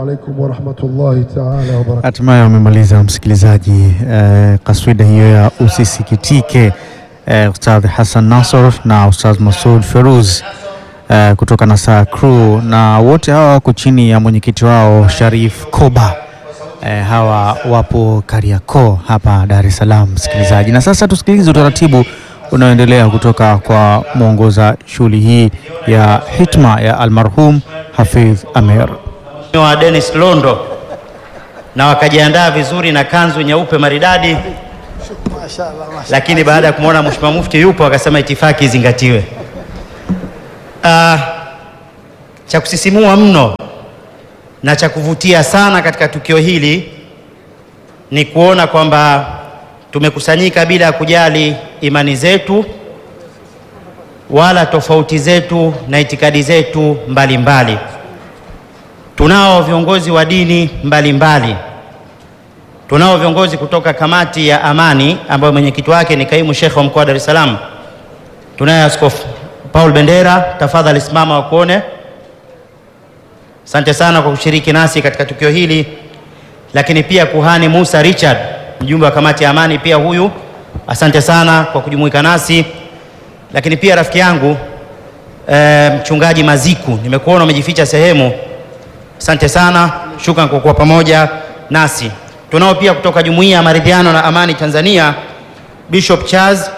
alaikum warahmatullahi taala wabarakatu. Hatimaye wamemaliza msikilizaji, eh, kaswida hiyo ya usisikitike, eh, Ustadh Hassan Nasor na Ustadh Masud Feruz eh, kutoka Nasaa Crew, na wote hawa wako chini ya mwenyekiti wao Sharif Koba. Eh, hawa wapo Kariakoo hapa Dar es Salaam, msikilizaji. Na sasa tusikilize utaratibu unaoendelea kutoka kwa mwongoza shughuli hii ya hitma ya almarhum Hafidh Amer. wa Dennis Londo na wakajiandaa vizuri na kanzu nyeupe maridadi, lakini baada ya kumwona Mheshimiwa Mufti yupo akasema itifaki izingatiwe. Ah, cha kusisimua mno na cha kuvutia sana katika tukio hili ni kuona kwamba tumekusanyika bila ya kujali imani zetu wala tofauti zetu na itikadi zetu mbalimbali mbali. Tunao viongozi wa dini mbalimbali mbali. Tunao viongozi kutoka kamati ya amani ambayo mwenyekiti wake ni kaimu shekhe wa mkoa wa Dar es Salaam. Tunaye Askofu Paul Bendera, tafadhali simama wakuone. Asante sana kwa kushiriki nasi katika tukio hili, lakini pia kuhani Musa Richard, mjumbe wa kamati ya amani, pia huyu, asante sana kwa kujumuika nasi, lakini pia rafiki yangu e, mchungaji Maziku, nimekuona umejificha sehemu Asante sana, shukran kwa kuwa pamoja nasi. Tunao pia kutoka Jumuiya ya Maridhiano na Amani Tanzania, Bishop Charles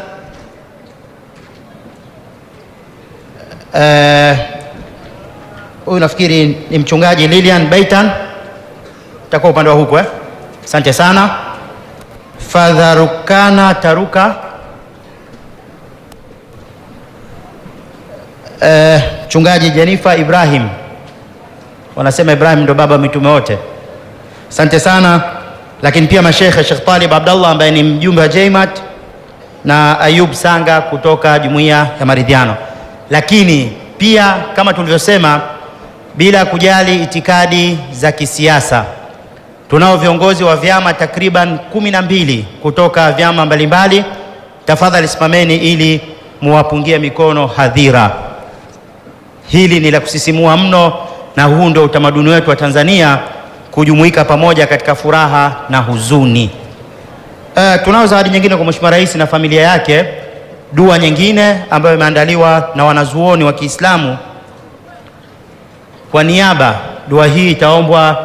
huyu uh, nafikiri ni mchungaji Lilian Baitan, takuwa upande wa huku eh? Asante sana. Father Rukana Taruka mchungaji uh, Jennifer Ibrahim wanasema Ibrahim ndo baba mitume wote. Asante sana, lakini pia mashekhe Sheikh Talib Abdallah ambaye ni mjumbe wa JMAT na Ayub Sanga kutoka Jumuiya ya Maridhiano. Lakini pia kama tulivyosema, bila kujali itikadi za kisiasa, tunao viongozi wa vyama takriban kumi na mbili kutoka vyama mbalimbali. Tafadhali simameni ili muwapungie mikono hadhira. Hili ni la kusisimua mno na huu ndio utamaduni wetu wa Tanzania kujumuika pamoja katika furaha na huzuni. Uh, tunao zawadi nyingine kwa Mheshimiwa Rais na familia yake, dua nyingine ambayo imeandaliwa na wanazuoni wa Kiislamu. Kwa niaba, dua hii itaombwa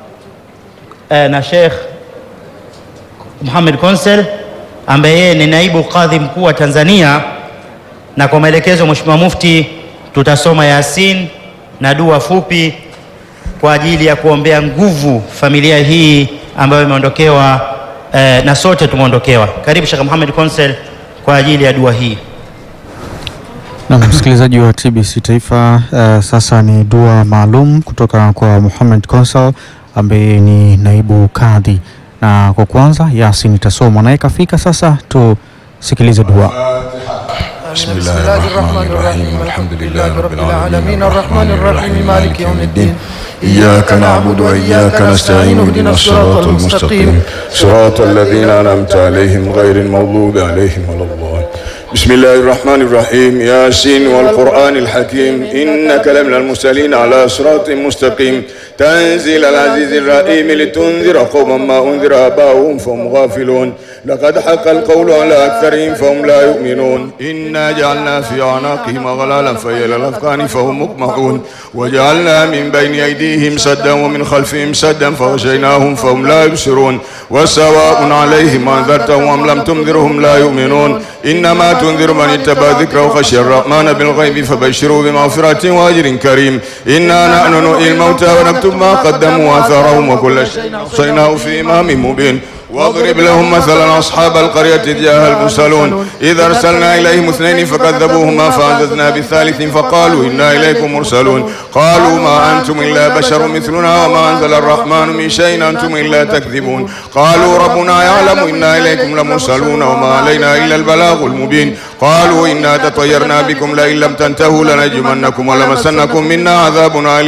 uh, na Sheikh Muhammad Konsel ambaye yeye ni naibu kadhi mkuu wa Tanzania, na kwa maelekezo ya Mheshimiwa Mufti tutasoma Yasin na dua fupi kwa ajili ya kuombea nguvu familia hii ambayo imeondokewa eh, na sote tumeondokewa. Karibu Sheikh Muhammad Konsel kwa ajili ya dua hii. Na msikilizaji wa TBC Taifa, uh, sasa ni dua maalum kutoka kwa Muhammad Konsel ambaye ni naibu kadhi, na kwa kwanza Yasin itasomwa naye kafika. Sasa tusikilize dua. بسم الله الرحمن الرحيم الحمد لله رب العالمين الرحمن الرحيم مالك يوم الدين إياك نعبد وإياك نستعين اهدنا الصراط المستقيم صراط الذين أنعمت عليهم غير المغضوب عليهم ولا الضالين بسم الله الرحمن الرحيم ياسين والقرآن الحكيم إنك لمن المرسلين على صراط مستقيم تنزيل العزيز الرحيم لتنذر قوما ما أنذر آباؤهم فهم غافلون لقد حق القول على أكثرهم فهم لا يؤمنون إنا جعلنا في أعناقهم أغلالا فهي إلى الأذقان فهم مقمحون وجعلنا من بين أيديهم سدا ومن خلفهم سدا فغشيناهم فهم لا يبصرون وسواء عليهم أنذرتهم أم لم تنذرهم لا يؤمنون إنما تنذر من اتبع ذكر وخشي الرحمن بالغيب فبشروا بمغفرة وأجر كريم إنا نحن نحيي الموتى ونكتب ما قدموا وآثارهم وكل شيء أحصيناه في إمام مبين واضرب لهم مثلا أصحاب القرية جاءها المرسلون إذا أرسلنا إليهم اثنين فكذبوهما فعززنا بالثالث فقالوا إنا إليكم مرسلون قالوا ما أنتم إلا بشر مثلنا وما أنزل الرحمن من شيء أنتم إلا تكذبون قالوا ربنا يعلم إنا إليكم لمرسلون وما علينا إلا البلاغ المبين قالوا إنا تطيرنا بكم لئن لم تنتهوا لنجمنكم ولمسنكم منا عذاب أليم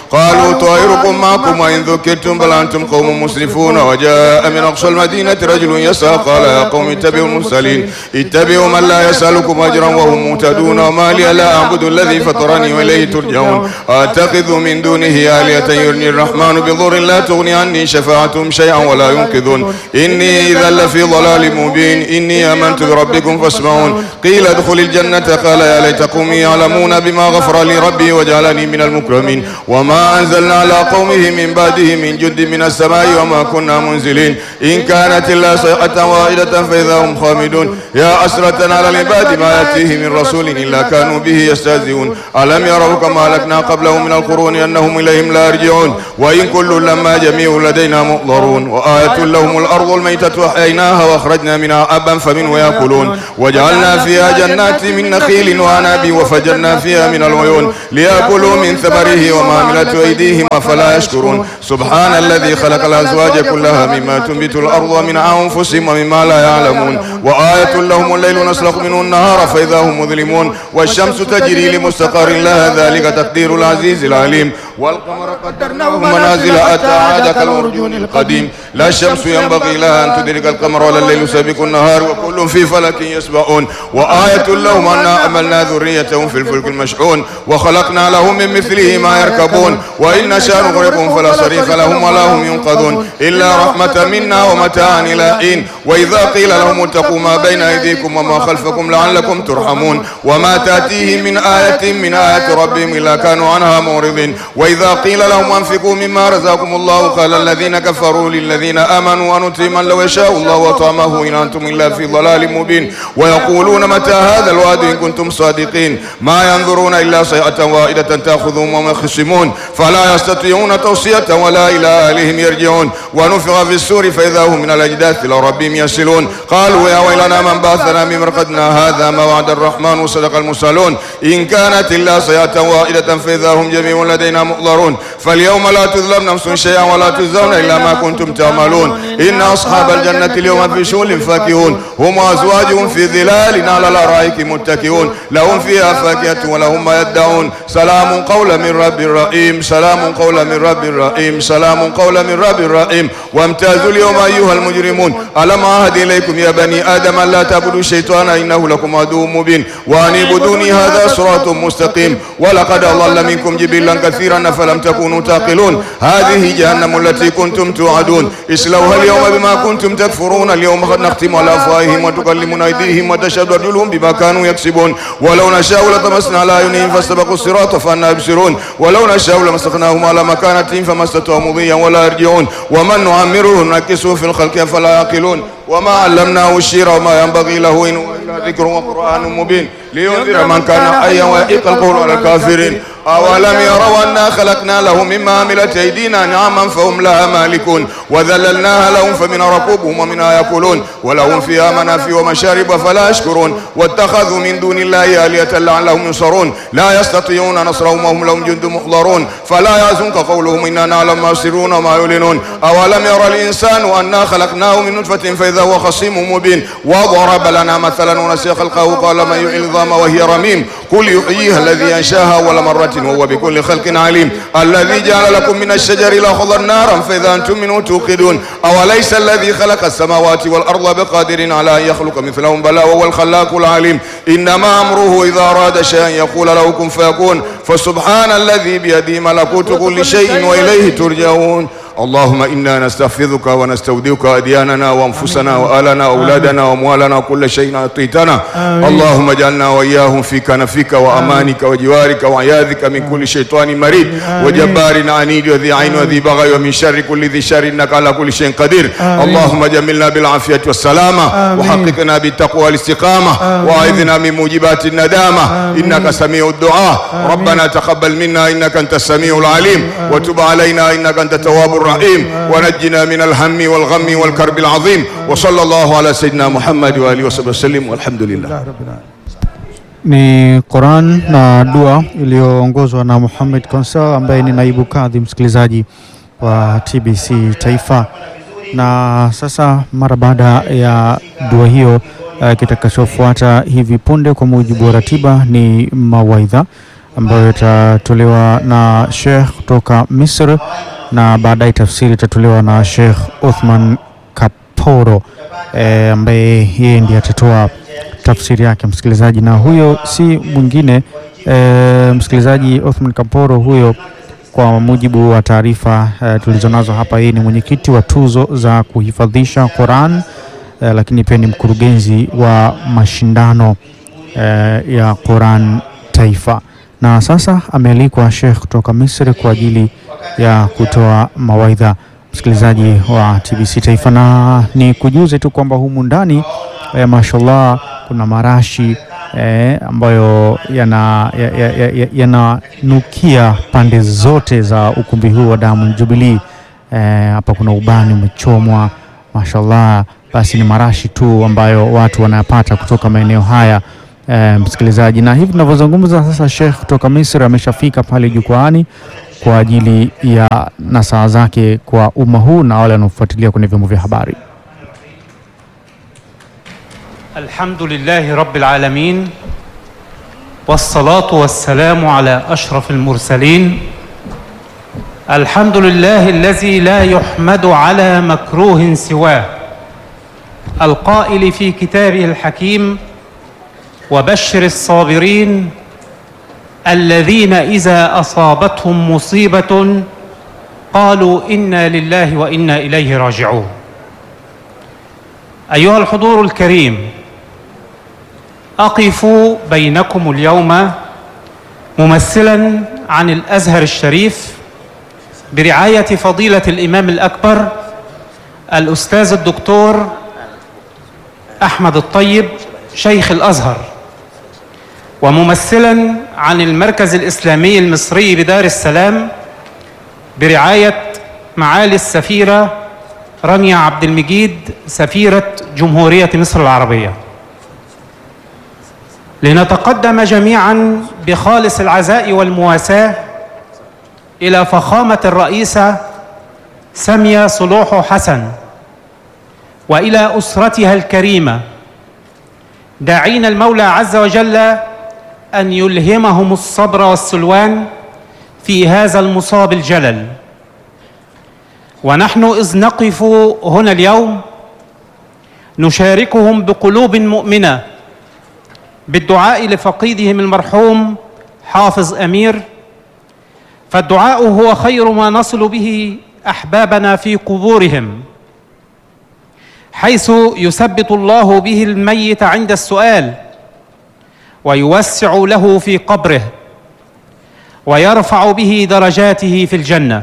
قالوا طائركم معكم وإن ذكرتم بل أنتم قوم مسرفون وجاء من أقصى المدينة رجل يسعى قال يا قوم اتبعوا المرسلين اتبعوا من لا يسألكم أجرا وهم مهتدون وما لي لا أعبد الذي فطرني وإليه ترجعون أتخذ من دونه آلهة يرني الرحمن بضر لا تغني عني شفاعتهم شيئا ولا ينقذون إني إذا لفي ضلال مبين إني آمنت بربكم فاسمعون قيل ادخل الجنة قال يا ليت قومي يعلمون بما غفر لي ربي وجعلني من المكرمين وما أنزلنا على قومه من بعده من جند من السماء وما كنا منزلين إن كانت إلا صيحة واحدة فإذا هم خامدون يا أسرة على العباد ما يأتيه من رسول إلا كانوا به يستهزئون ألم يروا كما أهلكنا قبلهم من القرون أنهم إليهم لا يرجعون وإن كل لما جميع لدينا محضرون وآية لهم الأرض الميتة أحييناها وأخرجنا منها أبا فمنه يأكلون وجعلنا فيها جنات من نخيل وعناب وفجرنا فيها من العيون ليأكلوا من ثمره وما عملت أيديهم أفلا يشكرون سبحان الذي خلق الأزواج كلها مما تنبت الأرض ومن أنفسهم ومما لا يعلمون وآية لهم الليل نسلخ منه النهار فإذا هم مظلمون والشمس تجري لمستقر لها ذلك تقدير العزيز العليم والقمر قدرناه منازل أتى عاد كالأرجون القديم لا الشمس ينبغي لها أن تدرك القمر ولا الليل سابق النهار وكل في فلك يسبحون وآية لهم أنا أملنا ذريتهم في الفلك المشحون وخلقنا لهم من مثله ما يركبون وإن نشاء نغرقهم فلا صريخ لهم ولا هم ينقذون إلا رحمة منا ومتاعا إلى حين وإذا قيل لهم اتقوا ما بين أيديكم وما خلفكم لعلكم ترحمون وما تأتيهم من آية من آيات ربهم إلا كانوا عنها معرضين وإذا قيل لهم أنفقوا مما رزقكم الله قال الذين كفروا للذين آمنوا أنطعم من لو يشاء الله وطعمه إن أنتم إلا في ضلال مبين ويقولون متى هذا الوعد إن كنتم صادقين ما ينظرون إلا صيحة واحدة تأخذهم وهم يخصمون فلا يستطيعون توصية ولا إلى أهلهم يرجعون ونفخ في السور فإذا هم من الأجداث إلى ربهم يصلون قالوا يا ويلنا من بعثنا من مرقدنا هذا ما وعد الرحمن وصدق المرسلون إن كانت إلا صيحة واحدة فإذا هم جميع لدينا محضرون فاليوم لا تظلم نفس شيئا ولا تجزون إلا ما كنتم تعملون إن أصحاب الجنة اليوم في شغل فاكهون هم وأزواجهم في ظلال على الأرائك متكئون لهم فيها فاكهة ولهم ما يدعون سلام قولا من رب رحيم سلام قولا من رب رحيم سلام قولا من رب رحيم وامتازوا اليوم أيها المجرمون ألم أعهد إليكم يا بني آدم أن لا تعبدوا الشيطان إنه لكم عدو مبين وأن اعبدوني هذا صراط مستقيم ولقد أضل منكم جبلا كثيرا فلم تكونوا تعقلون هذه جهنم التي كنتم توعدون اصلوها اليوم بما كنتم تكفرون اليوم قد نختم على أفواههم وتكلمنا أيديهم وتشهد أرجلهم بما كانوا يكسبون ولو نشاء لطمسنا على أعينهم فاستبقوا الصراط فأنا يبصرون ولو نشاء لمسخناهم على مكانتهم فما استطاعوا مضيا ولا يرجعون ومن نعمره نكسه في الخلق فلا يعقلون وما علمناه الشير وما ينبغي له إن هو إلا ذكر وقرآن مبين لينذر من كان حيا ويحق القول على الكافرين أولم يروا أنا خلقنا لهم مما عملت أيدينا نعما فهم لها مالكون وذللناها لهم فمن ركوبهم ومنها يأكلون ولهم فيها منافع ومشارب فلا يشكرون واتخذوا من دون الله آلهة لعلهم ينصرون لا يستطيعون نصرهم وهم لهم جند محضرون فلا يحزنك قولهم إنا نعلم ما يسرون وما يعلنون أولم يرى الإنسان أنا خلقناه من نطفة فإذا هو خصيم مبين وضرب لنا مثلا ونسي خلقه قال من يحيي العظام وهي رميم قل يحييها الذي أنشاها أول مرة وهو بكل خلق عليم الذي جعل لكم من الشجر الأخضر نارا فإذا أنتم منه توقدون أوليس الذي خلق السماوات والأرض بقادر على أن يخلق مثلهم بلى وهو الخلاق العليم إنما أمره إذا أراد شيئا يقول له كن فيكون فسبحان الذي بيده ملكوت كل شيء وإليه ترجعون اللهم إنا نستحفظك ونستودعك أدياننا وأنفسنا وآلنا وأولادنا وأموالنا وكل شيء أعطيتنا اللهم اجعلنا وإياهم في كنفك وأمانك وجوارك وعياذك من كل شيطان مريد وجبار عنيد وذي عين وذي بغي ومن شر كل ذي شر إنك على كل شيء قدير اللهم جملنا بالعافية والسلامة وحققنا بالتقوى والاستقامة وأعذنا من موجبات الندامة إنك سميع الدعاء ربنا تقبل منا إنك أنت السميع العليم وتب علينا إنك أنت التواب الرحيم ونجنا من الهم والغم والكرب العظيم وصلى الله على سيدنا محمد وآله وصحبه وسلم والحمد لله Ni Quran na dua iliyoongozwa na Muhammad Konsel ambaye ni naibu kadhi msikilizaji wa TBC Taifa. Na sasa mara baada ya dua hiyo uh, kitakachofuata hivi punde kwa mujibu wa ratiba ni mawaidha ambayo itatolewa na Sheikh kutoka Misri na baadaye tafsiri itatolewa na Sheikh Uthman Kaporo e, ambaye yeye ndiye atatoa tafsiri yake msikilizaji, na huyo si mwingine e, msikilizaji, Uthman Kaporo huyo kwa mujibu wa taarifa e, tulizonazo hapa, yeye ni mwenyekiti wa tuzo za kuhifadhisha Quran e, lakini pia ni mkurugenzi wa mashindano e, ya Quran taifa, na sasa amealikwa Sheikh kutoka Misri kwa ajili ya kutoa mawaidha msikilizaji wa TBC Taifa, na ni kujuze tu kwamba humu ndani eh, mashallah kuna marashi eh, ambayo yananukia ya, ya, ya, yananukia pande zote za ukumbi huu wa Diamond Jubilee. Eh, hapa kuna ubani umechomwa mashallah, basi ni marashi tu ambayo watu wanayapata kutoka maeneo haya eh, msikilizaji, na hivi tunavyozungumza sasa, Sheikh kutoka Misri ameshafika pale jukwaani kwa ajili ya nasaha zake kwa umma huu na wale wanaofuatilia kwenye vyombo vya habari. الحمد لله رب العالمين والصلاة والسلام على أشرف المرسلين الحمد لله الذي لا يحمد على مكروه سواه القائل في كتابه الحكيم وبشر الصابرين الذين إذا أصابتهم مصيبة قالوا إنا لله وإنا إليه راجعون أيها الحضور الكريم أقف بينكم اليوم ممثلا عن الأزهر الشريف برعاية فضيلة الإمام الأكبر الأستاذ الدكتور أحمد الطيب شيخ الأزهر وممثلا عن المركز الإسلامي المصري بدار السلام برعاية معالي السفيرة رانيا عبد المجيد سفيرة جمهورية مصر العربية لنتقدم جميعا بخالص العزاء والمواساة إلى فخامة الرئيسة سامية صلوح حسن وإلى أسرتها الكريمة داعين المولى عز وجل أن يلهمهم الصبر والسلوان في هذا المصاب الجلل ونحن إذ نقف هنا اليوم نشاركهم بقلوب مؤمنة بالدعاء لفقيدهم المرحوم حافظ أمير فالدعاء هو خير ما نصل به أحبابنا في قبورهم حيث يثبت الله به الميت عند السؤال ويوسع له في قبره ويرفع به درجاته في الجنه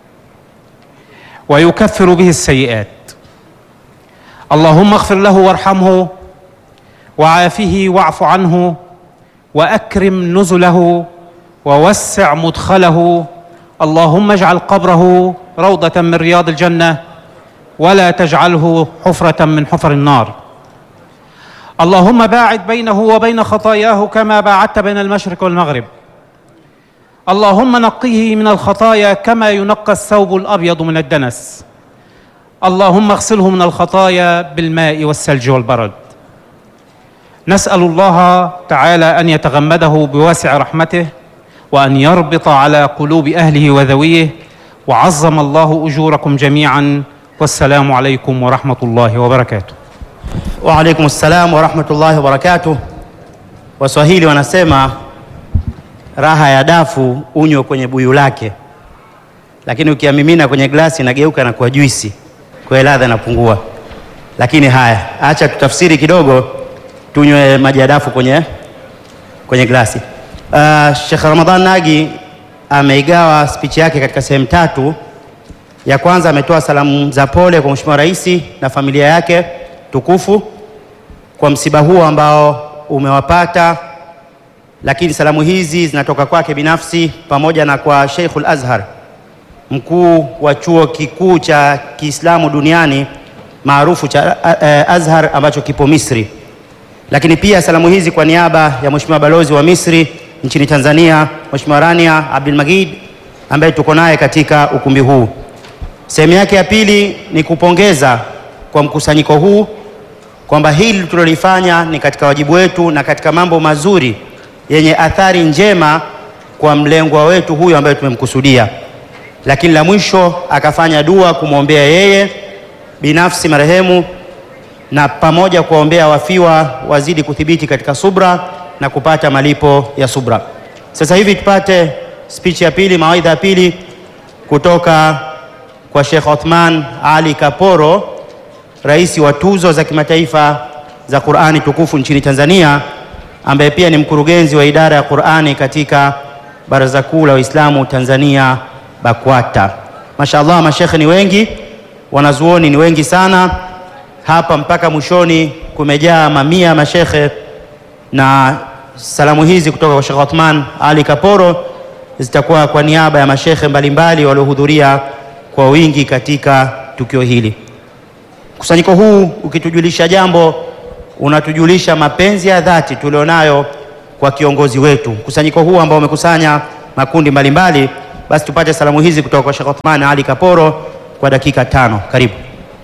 ويكفر به السيئات اللهم اغفر له وارحمه وعافه واعف عنه واكرم نزله ووسع مدخله اللهم اجعل قبره روضه من رياض الجنه ولا تجعله حفره من حفر النار اللهم باعد بينه وبين خطاياه كما باعدت بين المشرق والمغرب اللهم نقيه من الخطايا كما ينقى الثوب الابيض من الدنس اللهم اغسله من الخطايا بالماء والثلج والبرد نسال الله تعالى ان يتغمده بواسع رحمته وان يربط على قلوب اهله وذويه وعظم الله اجوركم جميعا والسلام عليكم ورحمه الله وبركاته Wa alaikum salam wa rahmatullahi wa barakatuh. Waswahili wanasema raha ya dafu unywe kwenye buyu lake, lakini ukiamimina kwenye glasi inageuka na kuwa juisi, kwa hiyo ladha inapungua. Lakini haya, acha tutafsiri kidogo, tunywe maji ya dafu kwenye, kwenye glasi. Uh, Sheikh Ramadhan Nagi ameigawa spichi yake katika sehemu tatu. Ya kwanza ametoa salamu za pole kwa Mheshimiwa Rais na familia yake tukufu kwa msiba huo ambao umewapata, lakini salamu hizi zinatoka kwake binafsi pamoja na kwa Sheikhul Azhar, mkuu wa chuo kikuu cha Kiislamu duniani maarufu cha uh, Azhar ambacho kipo Misri. Lakini pia salamu hizi kwa niaba ya Mheshimiwa balozi wa Misri nchini Tanzania, Mheshimiwa Rania Abdul Magid ambaye tuko naye katika ukumbi huu. Sehemu yake ya pili ni kupongeza kwa mkusanyiko huu kwamba hili tulilofanya ni katika wajibu wetu na katika mambo mazuri yenye athari njema kwa mlengwa wetu huyu ambaye tumemkusudia. Lakini la mwisho akafanya dua kumwombea yeye binafsi marehemu na pamoja kuwaombea wafiwa wazidi kuthibiti katika subra na kupata malipo ya subra. Sasa hivi tupate speech ya pili, mawaidha ya pili kutoka kwa Sheikh Othman Ali Kaporo, rais wa tuzo za kimataifa za Qur'ani tukufu nchini Tanzania, ambaye pia ni mkurugenzi wa idara ya Qur'ani katika Baraza Kuu la Waislamu Tanzania BAKWATA. Mashaallah, mashekhe ni wengi, wanazuoni ni wengi sana hapa, mpaka mwishoni kumejaa mamia ya mashekhe, na salamu hizi kutoka kwa Sheikh Othman Ali Kaporo zitakuwa kwa niaba ya mashekhe mbalimbali waliohudhuria kwa wingi katika tukio hili. Mkusanyiko huu ukitujulisha jambo, unatujulisha mapenzi ya dhati tulionayo kwa kiongozi wetu. Mkusanyiko huu ambao umekusanya makundi mbalimbali, basi tupate salamu hizi kutoka kwa Sheikh Othman Ali Kaporo kwa dakika tano. Karibu.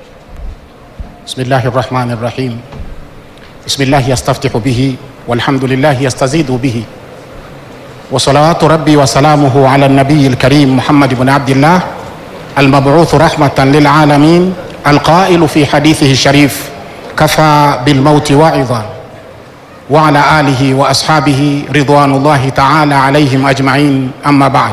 بسم الله الرحمن الرحيم بسم الله يستفتح به والحمد لله يستزيد به وصلوات ربي وسلامه على النبي الكريم محمد بن عبد الله المبعوث رحمة للعالمين القائل في حديثه الشريف كفى بالموت واعظا وعلى آله وأصحابه رضوان الله تعالى عليهم أجمعين أما بعد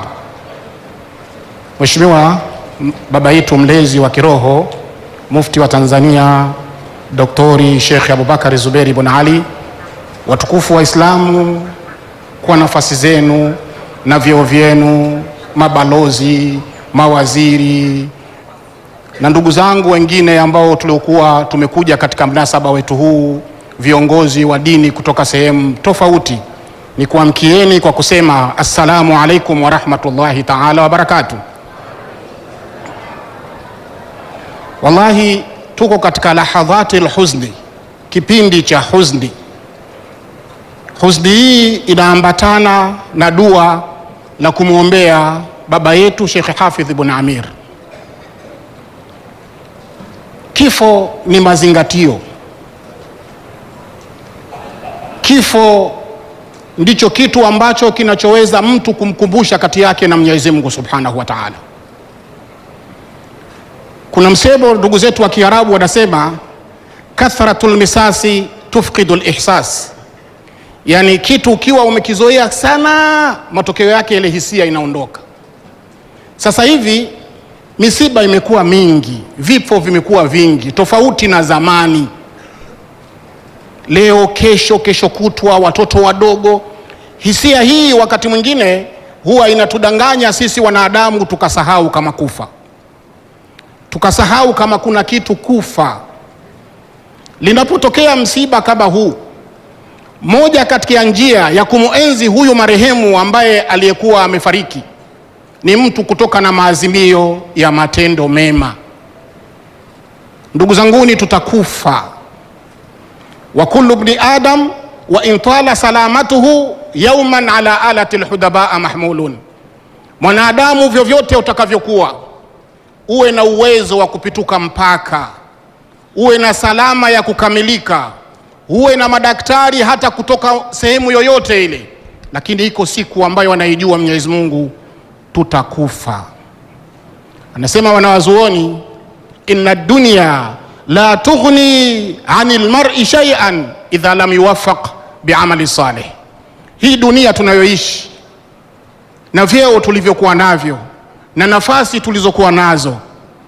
Mheshimiwa baba yetu mlezi wa kiroho mufti wa Tanzania Doktori Sheikh Abubakar Zuberi Ibn Ali, watukufu Waislamu, kwa nafasi zenu na vyeo vyenu, mabalozi, mawaziri na ndugu zangu wengine ambao tuliokuwa tumekuja katika mnasaba wetu huu, viongozi wa dini kutoka sehemu tofauti, ni kuamkieni kwa kusema assalamu alaikum wa rahmatullahi taala wa barakatuh. Wallahi, tuko katika lahadhati lhuzni, kipindi cha huzni. Huzni hii inaambatana na dua la kumwombea baba yetu Sheikh Hafidh Ibn Amir. Kifo ni mazingatio, kifo ndicho kitu ambacho kinachoweza mtu kumkumbusha kati yake na Mwenyezi Mungu Subhanahu wa Ta'ala. Kuna msemo ndugu zetu wa Kiarabu wanasema kathratul misasi tufqidu lihsas, yaani kitu ukiwa umekizoea sana, matokeo yake ile hisia inaondoka. Sasa hivi misiba imekuwa mingi, vifo vimekuwa vingi, tofauti na zamani. Leo, kesho, kesho kutwa, watoto wadogo. Hisia hii wakati mwingine huwa inatudanganya sisi wanadamu, tukasahau kama kufa tukasahau kama kuna kitu kufa. Linapotokea msiba kama huu, moja kati ya njia ya kumuenzi huyu marehemu ambaye aliyekuwa amefariki ni mtu kutoka na maazimio ya matendo mema. Ndugu zanguni, tutakufa. wa kullu bni adam wa in tala salamatuhu yauman ala alati lhudabaa mahmulun, mwanadamu vyovyote utakavyokuwa uwe na uwezo wa kupituka mpaka, uwe na salama ya kukamilika, uwe na madaktari hata kutoka sehemu yoyote ile, lakini iko siku ambayo anaijua Mwenyezi Mungu, tutakufa. Anasema wanawazuoni, inna dunya la tughni anil mar'i shay'an idha lam yuwaffaq biamali salih. Hii dunia tunayoishi na vyeo tulivyokuwa navyo na nafasi tulizokuwa nazo,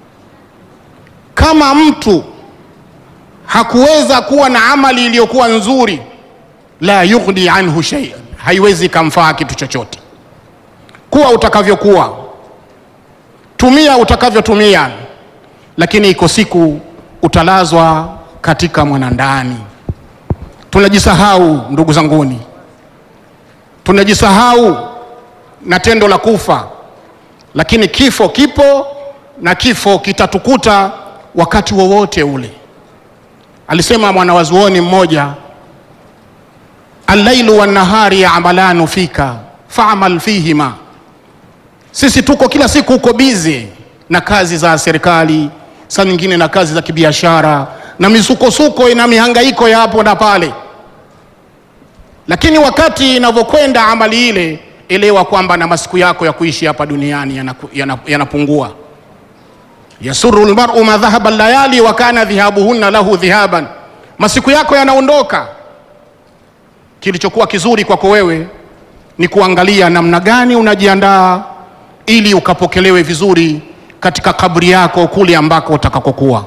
kama mtu hakuweza kuwa na amali iliyokuwa nzuri, la yughni anhu shay'an, haiwezi kamfaa kitu chochote. Kuwa utakavyokuwa, tumia utakavyotumia, lakini iko siku utalazwa katika mwanandani. Tunajisahau ndugu zanguni, tunajisahau na tendo la kufa lakini kifo kipo na kifo kitatukuta wakati wowote ule. Alisema mwanawazuoni mmoja, allailu wannahari yamalanu fika faamal fihima. Sisi tuko kila siku uko bize na kazi za serikali, saa nyingine na kazi za kibiashara na misukosuko na mihangaiko ya hapo na pale, lakini wakati inavyokwenda amali ile elewa kwamba na masiku yako ya kuishi hapa duniani yanaku- yana- yanapungua. Yasuru lmaru ma dhahaba layali wa kana dhihabuhunna lahu dhihaban, masiku yako yanaondoka. Kilichokuwa kizuri kwako wewe ni kuangalia namna gani unajiandaa ili ukapokelewe vizuri katika kaburi yako kule ambako utakakokuwa.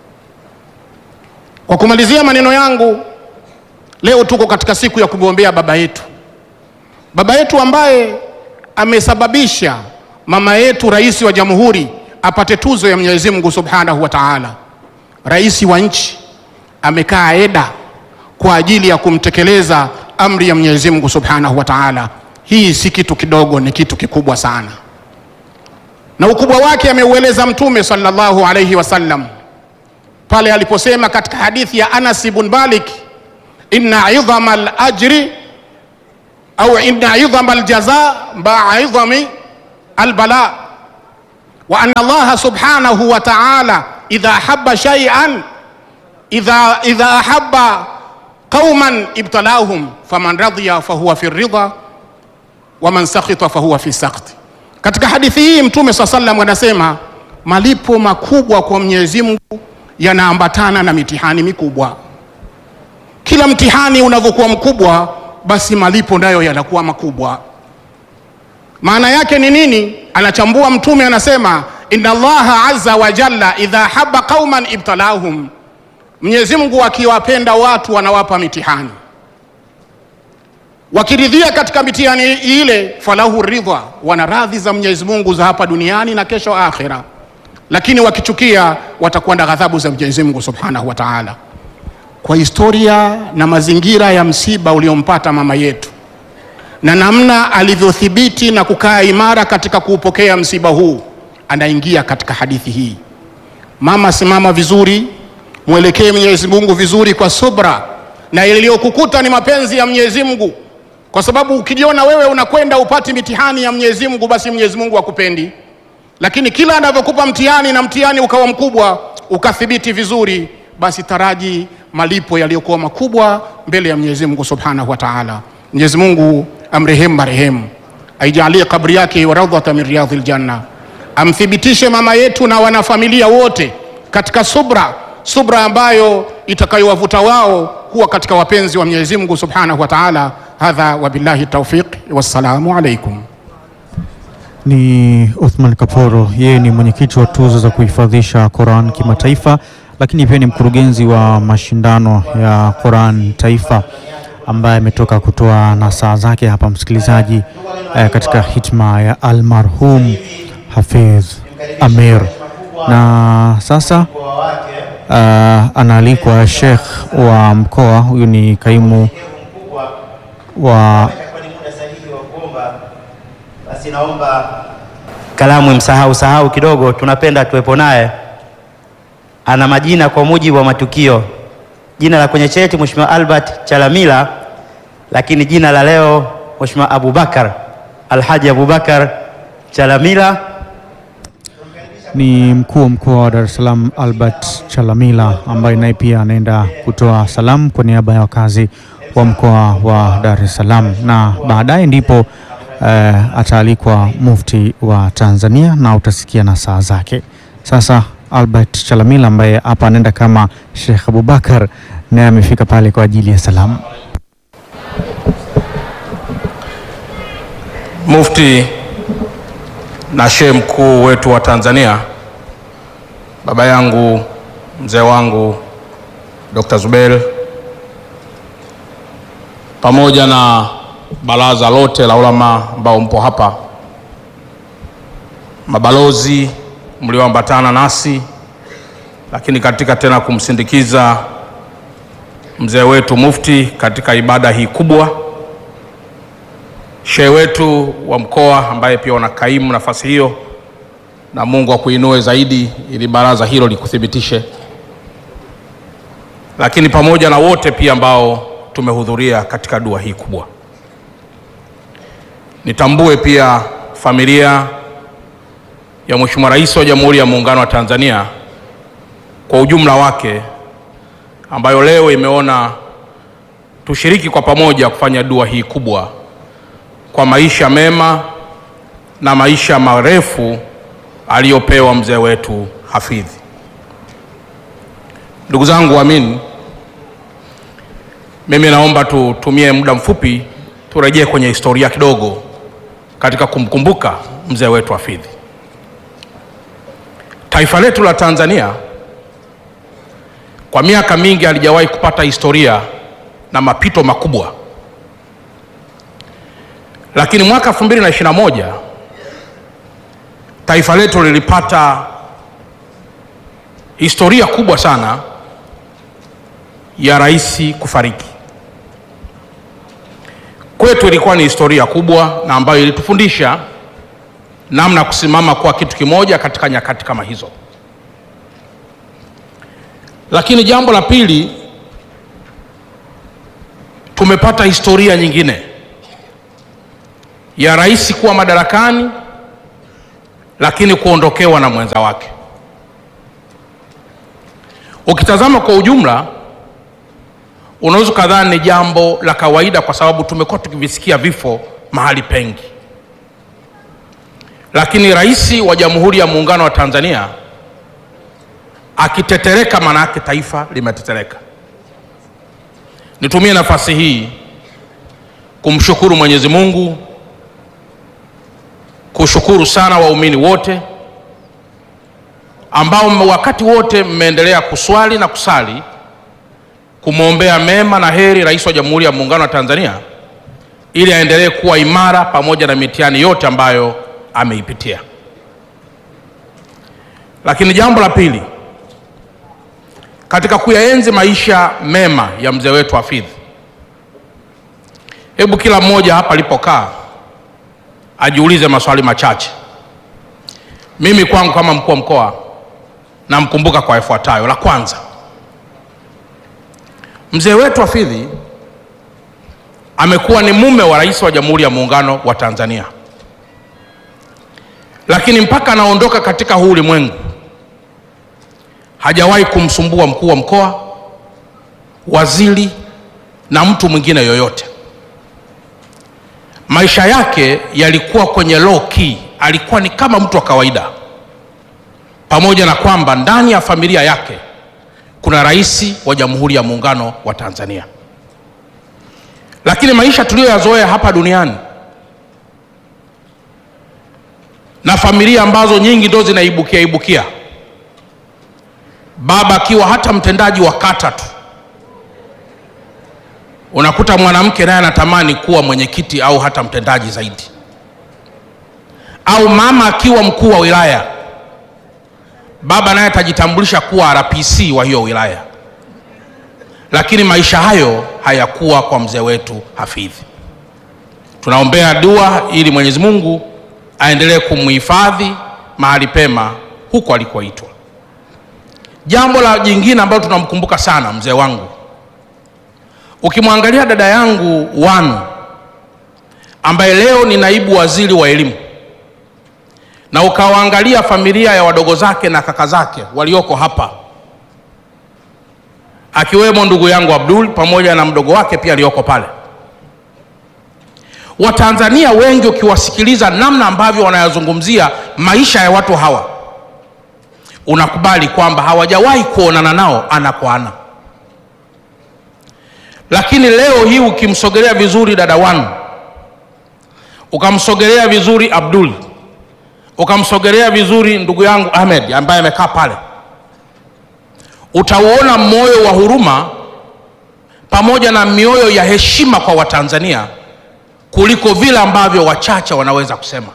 Kwa kumalizia maneno yangu, leo tuko katika siku ya kumwombea baba yetu, baba yetu ambaye amesababisha mama yetu rais wa jamhuri apate tuzo ya Mwenyezi Mungu Subhanahu wa Ta'ala. Rais wa nchi amekaa eda kwa ajili ya kumtekeleza amri ya Mwenyezi Mungu Subhanahu wa Ta'ala. Hii si kitu kidogo, ni kitu kikubwa sana, na ukubwa wake ameueleza Mtume sallallahu alayhi wasallam pale aliposema katika hadithi ya Anas ibn Malik, inna idhama al-ajri au inna idhama al-jaza ma'a idhami al-bala wa anna Allah subhanahu wa ta'ala idha habba shay'an idha idha ahabba qauman ibtalahum faman radiya fahuwa fi ridha wa man sakhita fahuwa fi sakhti. Katika hadithi hii Mtume swalla sallam anasema malipo makubwa kwa Mwenyezi Mungu yanaambatana na mitihani mikubwa. Kila mtihani unavyokuwa mkubwa, basi malipo nayo yanakuwa makubwa. Maana yake ni nini? Anachambua Mtume anasema, inna Allaha azza wa jalla idha habba qauman ibtalahum, Mwenyezi Mungu akiwapenda watu wanawapa mitihani, wakiridhia katika mitihani ile, falahu ridha, wana radhi za Mwenyezi Mungu za hapa duniani na kesho akhira lakini wakichukia watakuwa na ghadhabu za Mwenyezi Mungu Subhanahu wa Ta'ala. Kwa historia na mazingira ya msiba uliompata mama yetu na namna alivyothibiti na kukaa imara katika kuupokea msiba huu, anaingia katika hadithi hii. Mama, simama vizuri, mwelekee Mwenyezi Mungu vizuri kwa subra, na iliyokukuta ni mapenzi ya Mwenyezi Mungu, kwa sababu ukijiona wewe unakwenda upati mitihani ya Mwenyezi Mungu, basi Mwenyezi Mungu akupendi lakini kila anavyokupa mtihani na mtihani ukawa mkubwa ukathibiti vizuri, basi taraji malipo yaliyokuwa makubwa mbele ya Mwenyezi Mungu Subhanahu wa Ta'ala. Mwenyezi Mungu amrehemu marehemu, aijalie kabri yake wa rawdhata min riyadhil janna, amthibitishe mama yetu na wanafamilia wote katika subra, subra ambayo itakayowavuta wao kuwa katika wapenzi wa Mwenyezi Mungu Subhanahu wa Ta'ala. Hadha wabillahi tawfiq, wassalamu alaikum. Ni Uthman Kaporo, yeye ni mwenyekiti wa tuzo za kuhifadhisha Quran kimataifa, lakini pia ni mkurugenzi wa mashindano ya Quran taifa, ambaye ametoka kutoa nasaha zake hapa msikilizaji, eh, katika hitma ya almarhum Hafidh Amir. Na sasa uh, anaalikwa Sheikh wa mkoa, huyu ni kaimu wa Basi naomba kalamu imsahau sahau kidogo, tunapenda tuwepo naye. Ana majina kwa mujibu wa matukio. Jina la kwenye cheti Mheshimiwa Albert Chalamila, lakini jina la leo Mheshimiwa Abubakar Alhaji Abubakar Chalamila. ni mkuu wa mkoa wa Dar es Salaam Albert Chalamila ambaye naye pia anaenda kutoa salamu kwa niaba ya wakazi wa mkoa wa Dar es Salaam, na baadaye ndipo eh, ataalikwa mufti wa Tanzania na utasikia na saa zake. Sasa Albert Chalamila ambaye hapa anaenda kama Sheikh Abubakar naye amefika pale kwa ajili ya salamu. Mufti na shehe mkuu wetu wa Tanzania, baba yangu mzee wangu Dr. Zubeir, pamoja na baraza lote la ulama ambao mpo hapa, mabalozi mlioambatana nasi, lakini katika tena kumsindikiza mzee wetu mufti katika ibada hii kubwa shehe wetu wa mkoa ambaye pia wanakaimu nafasi hiyo, na Mungu akuinue zaidi ili baraza hilo likuthibitishe, lakini pamoja na wote pia ambao tumehudhuria katika dua hii kubwa. Nitambue pia familia ya Mheshimiwa Rais wa Jamhuri ya Muungano wa Tanzania kwa ujumla wake, ambayo leo imeona tushiriki kwa pamoja kufanya dua hii kubwa kwa maisha mema na maisha marefu aliyopewa mzee wetu Hafidhi. Ndugu zangu waamini, mimi naomba tutumie muda mfupi turejee kwenye historia kidogo katika kumkumbuka mzee wetu Hafidhi. Taifa letu la Tanzania kwa miaka mingi halijawahi kupata historia na mapito makubwa, lakini mwaka 2021 taifa letu lilipata historia kubwa sana ya rais kufariki. Kwetu ilikuwa ni historia kubwa na ambayo ilitufundisha namna ya kusimama kwa kitu kimoja katika nyakati kama hizo. Lakini jambo la pili, tumepata historia nyingine ya rais kuwa madarakani lakini kuondokewa na mwenza wake. Ukitazama kwa ujumla, unaweza kadhani ni jambo la kawaida, kwa sababu tumekuwa tukivisikia vifo mahali pengi, lakini rais wa Jamhuri ya Muungano wa Tanzania akitetereka, maana yake taifa limetetereka. Nitumie nafasi hii kumshukuru Mwenyezi Mungu, kushukuru sana waumini wote ambao wakati wote mmeendelea kuswali na kusali kumwombea mema na heri rais wa Jamhuri ya Muungano wa Tanzania ili aendelee kuwa imara pamoja na mitihani yote ambayo ameipitia. Lakini jambo la pili, katika kuyaenzi maisha mema ya mzee wetu Hafidh, hebu kila mmoja hapa alipokaa ajiulize maswali machache. Mimi kwangu kama mkuu wa mkoa namkumbuka kwa yafuatayo. La kwanza, mzee wetu Hafidh amekuwa ni mume wa rais wa Jamhuri ya Muungano wa Tanzania, lakini mpaka anaondoka katika huu ulimwengu hajawahi kumsumbua mkuu wa mkoa, waziri na mtu mwingine yoyote. Maisha yake yalikuwa kwenye low key, alikuwa ni kama mtu wa kawaida, pamoja na kwamba ndani ya familia yake kuna rais wa Jamhuri ya Muungano wa Tanzania. Lakini maisha tuliyoyazoea hapa duniani na familia ambazo nyingi ndo zinaibukia ibukia, baba akiwa hata mtendaji wa kata tu, unakuta mwanamke naye anatamani kuwa mwenyekiti au hata mtendaji zaidi, au mama akiwa mkuu wa wilaya, baba naye atajitambulisha kuwa RPC wa hiyo wilaya. Lakini maisha hayo hayakuwa kwa mzee wetu Hafidh. Tunaombea dua ili Mwenyezi Mungu aendelee kumhifadhi mahali pema huko alikoitwa. Jambo la jingine ambalo tunamkumbuka sana mzee wangu, ukimwangalia dada yangu Wanu ambaye leo ni naibu waziri wa elimu, na ukawaangalia familia ya wadogo zake na kaka zake walioko hapa, akiwemo ndugu yangu Abdul pamoja na mdogo wake pia aliyoko pale Watanzania wengi ukiwasikiliza namna ambavyo wanayazungumzia maisha ya watu hawa, unakubali kwamba hawajawahi kuonana nao ana kwa ana. Lakini leo hii ukimsogelea vizuri dada Wanu, ukamsogelea vizuri Abdul, ukamsogelea vizuri ndugu yangu Ahmed ambaye amekaa pale, utauona moyo wa huruma pamoja na mioyo ya heshima kwa Watanzania kuliko vile ambavyo wachache wanaweza kusema.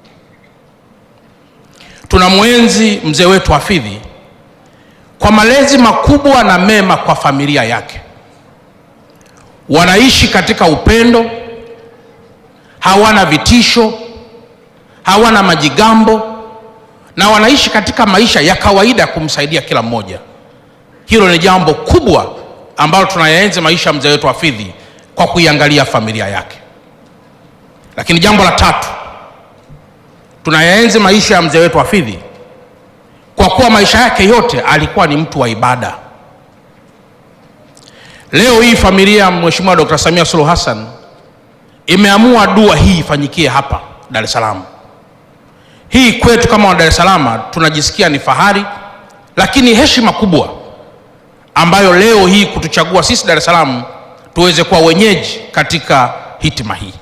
Tunamwenzi mzee wetu Hafidh kwa malezi makubwa na mema kwa familia yake. Wanaishi katika upendo, hawana vitisho, hawana majigambo, na wanaishi katika maisha ya kawaida ya kumsaidia kila mmoja. Hilo ni jambo kubwa ambalo tunayaenzi maisha ya mzee wetu Hafidh kwa kuiangalia familia yake. Lakini jambo la tatu, tunayaenzi maisha ya mzee wetu Hafidh kwa kuwa maisha yake yote alikuwa ni mtu wa ibada. Leo hii familia ya Mheshimiwa Dr. Samia Suluhu Hassan imeamua dua hii ifanyikie hapa Dar es Salaam. Hii kwetu kama wa Dar es Salaam tunajisikia ni fahari, lakini heshima kubwa ambayo leo hii kutuchagua sisi Dar es Salaam tuweze kuwa wenyeji katika hitima hii.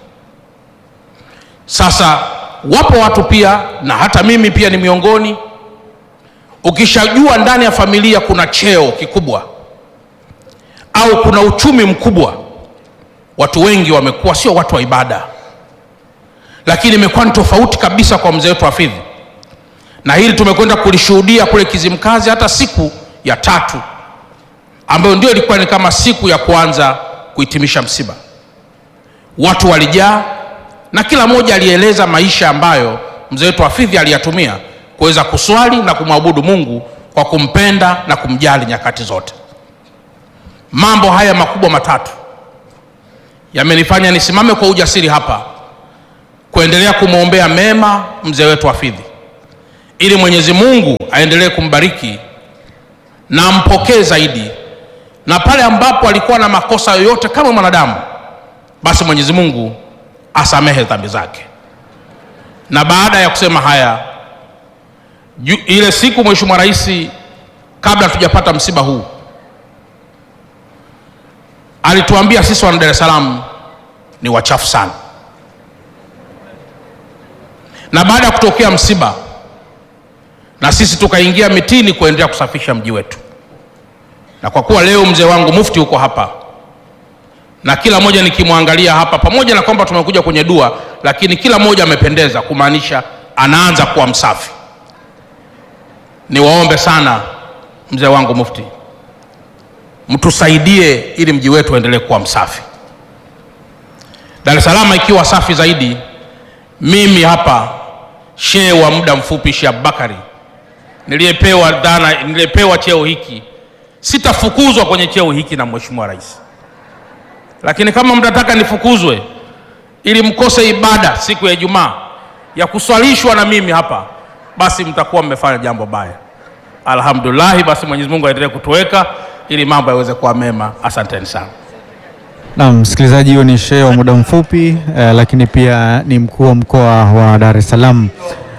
Sasa wapo watu pia na hata mimi pia ni miongoni, ukishajua ndani ya familia kuna cheo kikubwa au kuna uchumi mkubwa, watu wengi wamekuwa sio watu wa ibada, lakini imekuwa ni tofauti kabisa kwa mzee wetu Hafidhi, na hili tumekwenda kulishuhudia kule Kizimkazi, hata siku ya tatu ambayo ndio ilikuwa ni kama siku ya kuanza kuhitimisha msiba. Watu walijaa na kila mmoja alieleza maisha ambayo mzee wetu Hafidhi aliyatumia kuweza kuswali na kumwabudu Mungu kwa kumpenda na kumjali nyakati zote. Mambo haya makubwa matatu yamenifanya nisimame kwa ujasiri hapa kuendelea kumwombea mema mzee wetu Hafidhi, ili Mwenyezi Mungu aendelee kumbariki na ampokee zaidi, na pale ambapo alikuwa na makosa yoyote kama mwanadamu, basi Mwenyezi Mungu asamehe dhambi zake. Na baada ya kusema haya, ju- ile siku Mheshimiwa Rais, kabla hatujapata msiba huu, alituambia sisi wana Dar es Salaam ni wachafu sana, na baada ya kutokea msiba, na sisi tukaingia mitini kuendelea kusafisha mji wetu, na kwa kuwa leo mzee wangu mufti huko hapa na kila mmoja nikimwangalia hapa, pamoja na kwamba tumekuja kwenye dua, lakini kila mmoja amependeza, kumaanisha anaanza kuwa msafi. Niwaombe sana mzee wangu mufti, mtusaidie ili mji wetu uendelee kuwa msafi. Dar es Salaam ikiwa safi zaidi, mimi hapa shehe wa muda mfupi Sheikh Abubakari niliyepewa dhana, niliyepewa cheo hiki, sitafukuzwa kwenye cheo hiki na Mheshimiwa Rais lakini kama mtataka nifukuzwe ili mkose ibada siku ya Ijumaa ya kuswalishwa na mimi hapa, basi mtakuwa mmefanya jambo baya. Alhamdulillah, basi Mwenyezi Mungu aendelee kutuweka ili mambo yaweze kuwa mema. Asanteni sana. Na msikilizaji, huyo ni shehe wa muda mfupi eh, lakini pia ni mkuu wa mkoa wa Dar es Salaam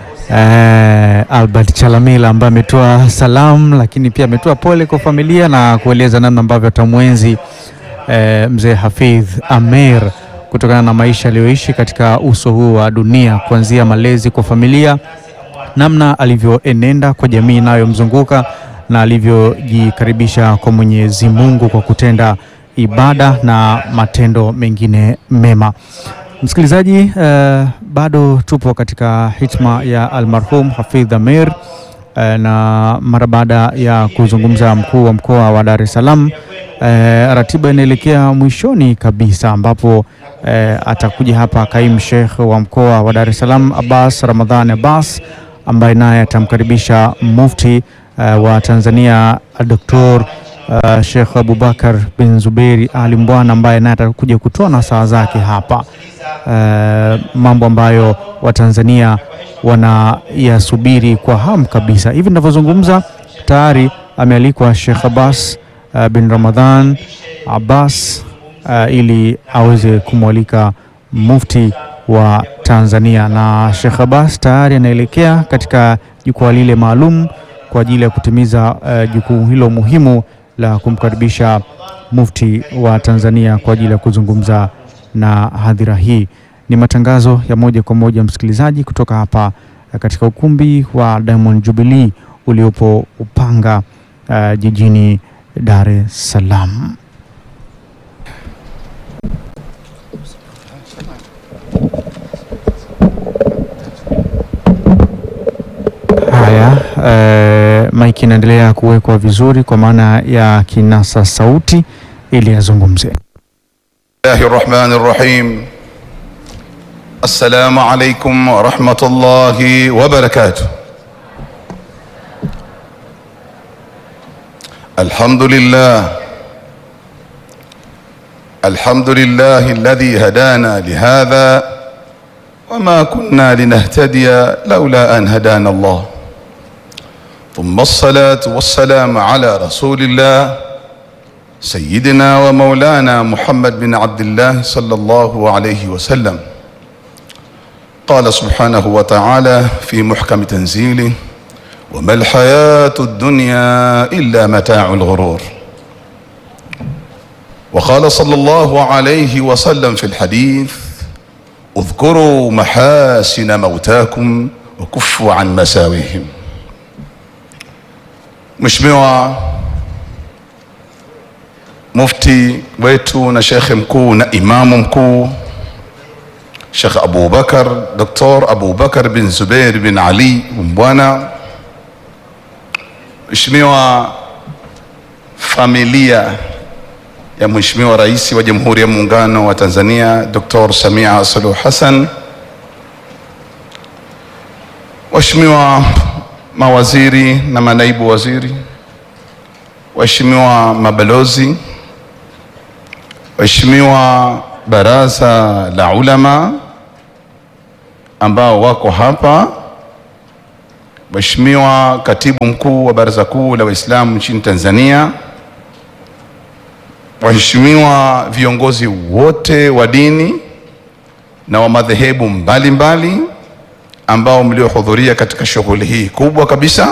eh, Albert Chalamila ambaye ametoa salamu, lakini pia ametoa pole kwa familia na kueleza namna ambavyo atamwenzi eh, mzee Hafidh Ameir kutokana na maisha aliyoishi katika uso huu wa dunia, kuanzia malezi kwa familia, namna alivyoenenda kwa jamii inayomzunguka na alivyojikaribisha kwa Mwenyezi Mungu kwa kutenda ibada na matendo mengine mema. Msikilizaji, eh, bado tupo katika hitma ya almarhum Hafidh Ameir eh, na mara baada ya kuzungumza mkuu wa mkoa wa Dar es Salaam eh, ratiba inaelekea mwishoni kabisa ambapo eh, atakuja hapa kaimu Sheikh wa mkoa wa Dar es Salaam Abbas Ramadhan Abbas ambaye naye atamkaribisha mufti eh, wa Tanzania Dr. Uh, Sheikh Abubakar bin Zuberi Ali Mbwana ambaye naye atakuja kutoa nasaha zake hapa, uh, mambo ambayo Watanzania wanayasubiri kwa hamu kabisa. Hivi ninavyozungumza tayari amealikwa Sheikh Abbas uh, bin Ramadhan Abbas uh, ili aweze kumwalika mufti wa Tanzania, na Sheikh Abbas tayari anaelekea katika jukwaa lile maalum kwa ajili ya kutimiza uh, jukumu hilo muhimu la kumkaribisha mufti wa Tanzania kwa ajili ya kuzungumza na hadhira hii. Ni matangazo ya moja kwa moja msikilizaji, kutoka hapa eh, katika ukumbi wa Diamond Jubilee uliopo Upanga uh, jijini Dar es Salaam. Haya, eh, maiki inaendelea kuwekwa vizuri kwa maana ya kinasa sauti ili azungumze. الله الرحمن الرحيم السلام عليكم ورحمة الله وبركاته الحمد لله الحمد لله الذي هدانا لهذا وما كنا لنهتدي لولا أن هدانا الله ثم الصلاة والسلام على رسول الله سيدنا ومولانا محمد بن عبد الله صلى الله عليه وسلم قال سبحانه وتعالى في محكم تنزيله وما الحياة الدنيا إلا متاع الغرور وقال صلى الله عليه وسلم في الحديث اذكروا محاسن موتاكم وكفوا عن مساويهم Mheshimiwa Mufti wetu na Shekhe mkuu na Imamu mkuu Shekh Abu Bakar Dr. Abu Bakar bin Zubair bin Ali Mbwana, Mheshimiwa familia ya Mheshimiwa Rais wa Jamhuri ya Muungano wa Tanzania Dr. Samia Suluhu Hassan, Waheshimiwa mawaziri na manaibu waziri, waheshimiwa mabalozi, waheshimiwa baraza la ulama ambao wako hapa, Mheshimiwa katibu mkuu wa Baraza Kuu la Waislamu nchini Tanzania, waheshimiwa viongozi wote wa dini na wa madhehebu mbalimbali ambao mliohudhuria katika shughuli hii kubwa kabisa,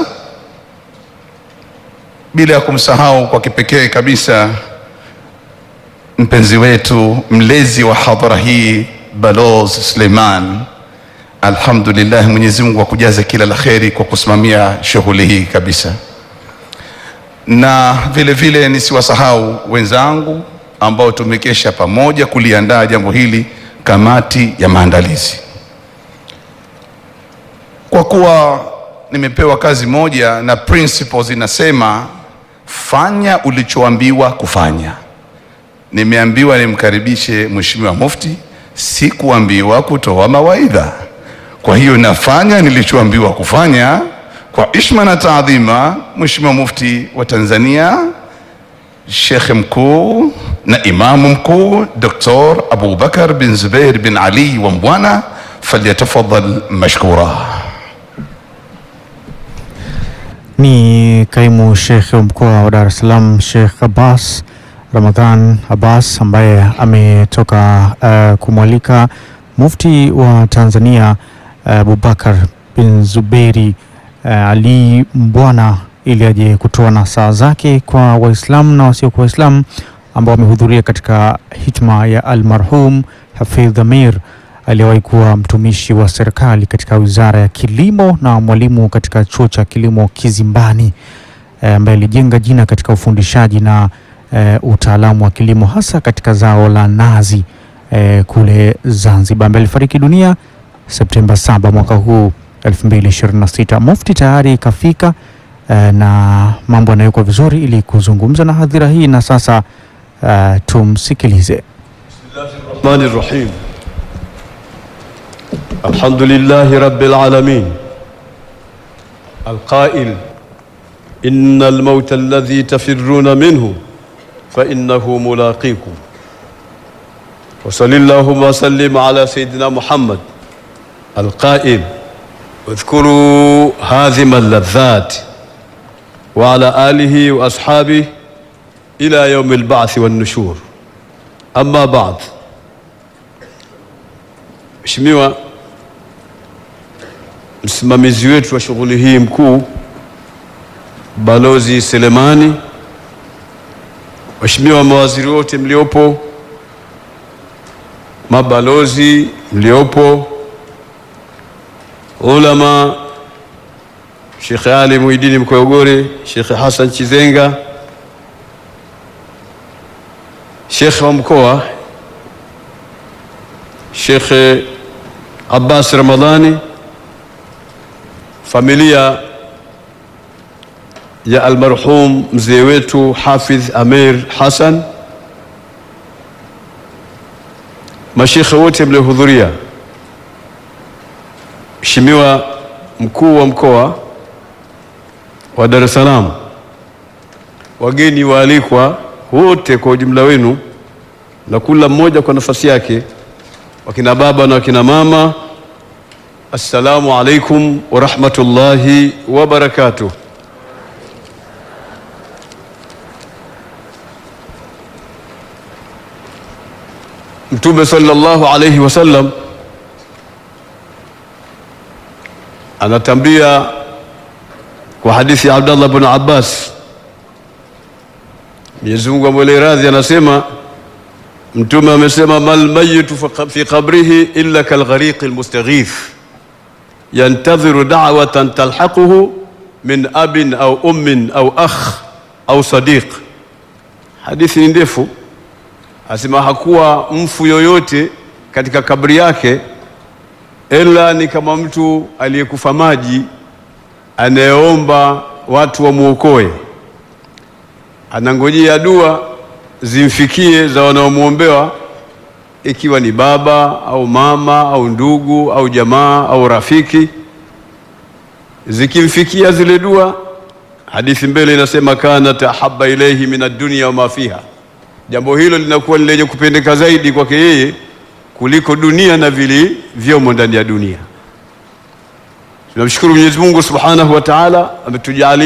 bila ya kumsahau kwa kipekee kabisa mpenzi wetu mlezi wa hadhara hii Balozi Suleiman. Alhamdulillah, Mwenyezi Mungu akujaze kila la kheri kwa kusimamia shughuli hii kabisa, na vile vile nisiwasahau wenzangu ambao tumekesha pamoja kuliandaa jambo hili, kamati ya maandalizi. Kwa kuwa nimepewa kazi moja na principles inasema fanya ulichoambiwa kufanya. Nimeambiwa nimkaribishe Mheshimiwa Mufti, sikuambiwa kutoa mawaidha. Kwa hiyo nafanya nilichoambiwa kufanya kwa ishma na taadhima. Mheshimiwa Mufti wa Tanzania, Shekhe mkuu na Imamu mkuu Dr. Abu Bakar bin Zubair bin Ali wa Mbwana, falyatafadhal mashkura. Ni kaimu Sheikh wa mkoa wa Dar es Salaam Sheikh Abbas Ramadhan Abbas ambaye ametoka uh, kumwalika mufti wa Tanzania uh, Abubakar bin Zuberi uh, Ali Mbwana ili aje kutoa nasaha zake kwa Waislamu na wasiokuwa Waislamu ambao wamehudhuria katika hitma ya almarhum Hafidh Amir aliyewahi kuwa mtumishi wa serikali katika Wizara ya Kilimo na mwalimu katika Chuo cha Kilimo Kizimbani eh, ambaye alijenga jina katika ufundishaji na eh, utaalamu wa kilimo hasa katika zao la nazi eh, kule Zanzibar, ambaye alifariki dunia Septemba 7 mwaka huu 2026. Mufti tayari kafika eh, na mambo yanawekwa vizuri ili kuzungumza na hadhira hii, na sasa eh, tumsikilize. الرحمن الرحيم الحمد لله رب العالمين القائل إن الموت الذي تفرون منه فإنه ملاقيكم وصل اللهم وسلم على سيدنا محمد القائل اذكروا هازم اللذات وعلى آله وأصحابه إلى يوم البعث والنشور أما بعد Mheshimiwa msimamizi wetu wa shughuli hii mkuu Balozi Selemani, Waheshimiwa mawaziri wote mliopo, mabalozi mliopo, ulama, Sheikh Ali Muhidini Mkoyogore, Sheikh Hassan Chizenga, Sheikh wa mkoa Sheikh Abbas Ramadhani, familia ya almarhum mzee wetu Hafidh Amir Hassan, mashekhe wote mliohudhuria, Mheshimiwa mkuu wa mkoa wa Dar es Salaam, wageni waalikwa wote kwa ujumla wenu, na kila mmoja kwa nafasi yake wakina baba na wakina mama, assalamu alaikum wa rahmatullahi wa barakatuh. Mtume sallallahu alayhi wasallam anatambia kwa hadithi ya Abdallah bin Abbas, Mwenyezi Mungu amwele radhi, anasema Mtume amesema, mal mayitu fi qabrihi illa kalghariqi almustaghith yantadhiru da'watan talhaquhu min abin au ummin au akh au sadiq. Hadithi ni ndefu, asema hakuwa mfu yoyote katika kabri yake ila ni kama mtu aliyekufa maji anayeomba watu wamwokoe, anangojea dua zimfikie za wanaomwombewa, ikiwa ni baba au mama au ndugu au jamaa au rafiki. Zikimfikia zile dua, hadithi mbele inasema kanat ahabba ilaihi min ad-dunya wa ma fiha, jambo hilo linakuwa ni lenye kupendeka zaidi kwake yeye kuliko dunia na vilivyomo ndani ya dunia. Tunamshukuru Mwenyezi Mungu Subhanahu wa Ta'ala ametujalia